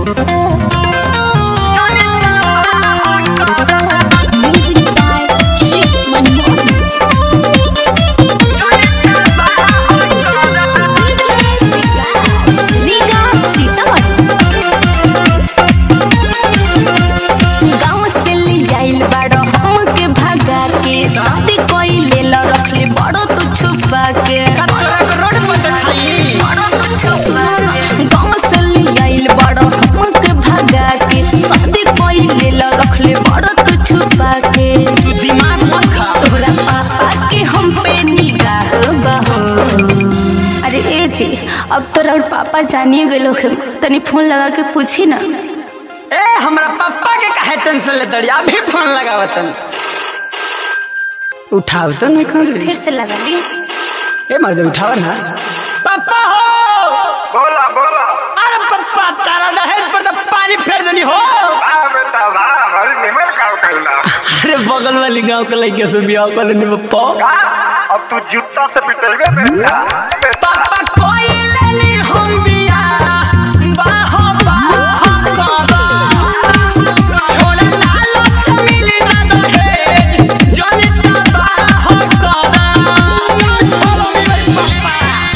Music by Shiv Manmohan. लीगा सीतामढ़ी गाँव से ले आइल बाड़ो हमके भगा के शादी कोई ले लो रखले बड़ो तू छुपा के रोड पर देखाई गाँव से ले आइल बाड़ो हमके भगा के शादी कोई ले लो रखले बड़ो तू छुपा के तू दिमाग मत खा तोहरा पापा के हम पे निगाह बहो अरे ए जी अब तोरा और पापा जानिए गए लोग तनी फोन लगा के पूछी ना ए हमरा पापा के काहे टेंशन लेत रही अभी फोन लगावतन उठाव तो नहीं कर रही फिर से लगा ली ए मर्द उठाव ना पापा हो बोला बोला अरे पापा तारा दहेज पर तो पानी फेर देनी हो वाह बेटा वाह बड़ी निमर काम कइला अरे बगल वाली गांव के लड़के से बियाह कर लेनी पप्पा का अब तू जूता से पिटेगा बेटा बेटा पापा कोई लेनी हम बियाह बाहो बाहो करा छोड़ा लालच मिली ना दहेज जनिता बाहो करा पापा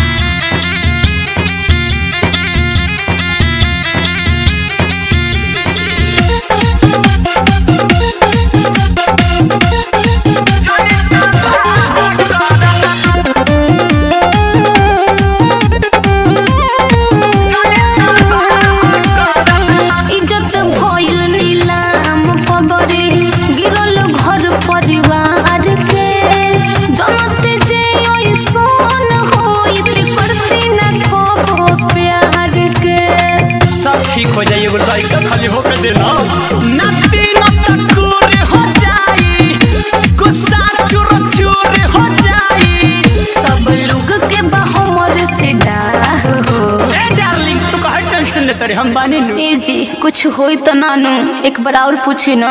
इज्जत भइल नीलाम पगरे गिरल घर परिवार के जनते जे ऐसन होइत करती ना कबो प्यार के सब ठीक हो जाइए बोल भाई का खाली होकर देना नती नतकुर हो जाई गुस्सा चुर चुर हो जाई सब लोग के हमर से डाह हो ए डार्लिंग तू काहे टेंशन लेत रे हम बानी नु ए जी कुछ होई तो नानू एक बार और पूछी ना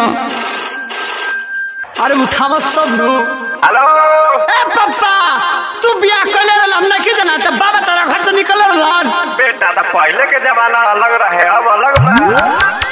अरे उठावस तब नु हेलो ए पप्पा तू बियाह कर ले हम नहीं जाना त बाबा तेरा घर से निकल रहलन बेटा तो पहले के जमाना अलग रहे अब अलग बा